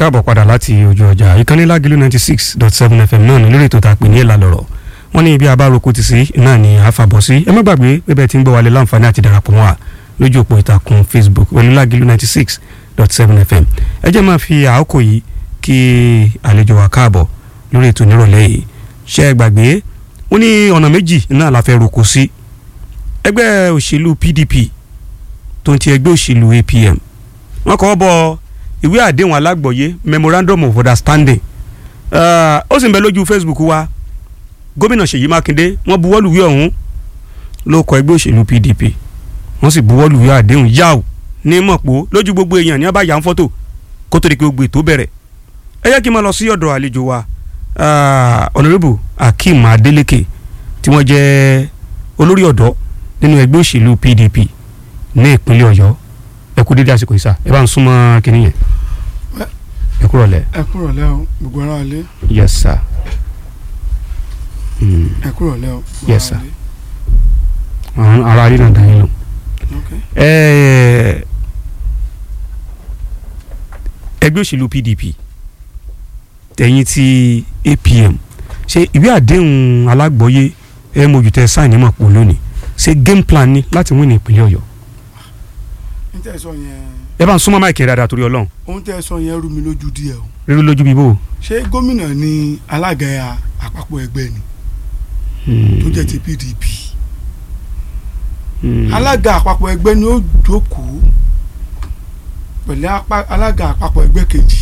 káàbọ̀ padà láti ojú ọjà ìkànnì lágìlú ninety six dot seven fm náà ní lórí ètò tá a pè ní ìlà lọ̀rọ̀ wọ́n ní ibi abároko ti sí náà ní àfàbọ̀ sí ẹ má gbàgbé pé bẹ́ẹ̀ ti ń gbọ́ wálé láǹfààní àti darapọ̀ wọn à lójú òpó ìtàkùn facebook pẹ̀lú lágìlú ninety six dot seven fm ẹ jẹ́ máa fi àkókò yìí kí àlejò wa káàbọ̀ lórí ètò nírọ̀lẹ́ yìí ṣe é gbàgbé wọ́n ní ọ̀nà méjì náà la fẹ́ roko sí ẹgbẹ́ òṣèlú pdp tó ń ti ẹgbẹ́ òṣèlú apm wọ́n kọ́ bọ́ ìwé àdéhùn alágbọ̀yé memorandum of understanding ó sì ń bẹ lójú facebook wa gómìnà ṣèyí mákindé wọ́n buwọ́lù ìwé ọ̀hún ló kọ ẹgbẹ́ òṣèlú pdp wọ́n sì buwọ́lù ìwé àdéhùn yáò ní mọ̀pọ̀ lójú gbogbo èèyàn ní abáyà ń fọ́tò kó tó di pé gbogbo ètò bẹ̀rẹ̀ ẹ jẹ́ kí n máa lọ sí ọ̀dọ̀ àlejò wa honourable akeem adeleke tí wọ́n jẹ́ olórí ọ̀dọ́ nínú ẹgbẹ́ òṣèlú pdp ní ìpínlẹ̀ ọ̀yọ́ ẹ kú dédé àsìkò ìsà ẹ bá ń súnmọ́ kínní yẹn ẹ kúrọ̀ lẹ̀. ẹ kúrọ̀ lẹ́ o gbogbo ara lé yes sir. Mm. ẹ kúrọ̀ lẹ́ o gbogbo Yes, ara sir. lé. àwọn ará rí náà dá yín lò. ok Ẹ, ẹgbẹ́ òṣèlú pdp tẹ̀yìn ti apm ṣe ìwé àdéhùn alágbọ̀yé ẹ mojú tẹ sáìnì mọ̀ pọ̀ lónìí ṣe game plan ni láti win ní ìpínlẹ̀ ọ̀yọ́ n tẹ́ sọ yẹn ẹ bá ń súnmọ́ máìkì dáadáa torí ọlọ́run ohun tẹ́ sọ yẹn rú mi lójú díẹ̀ o rírí lójú bíbó. ṣé gómìnà ni alága àpapọ̀ ẹgbẹ́ ni tó jẹ́ ti pdp alága àpapọ̀ ẹgbẹ́ ni ó jókòó pẹ̀lú apá- alága àpapọ̀ ẹgbẹ́ kejì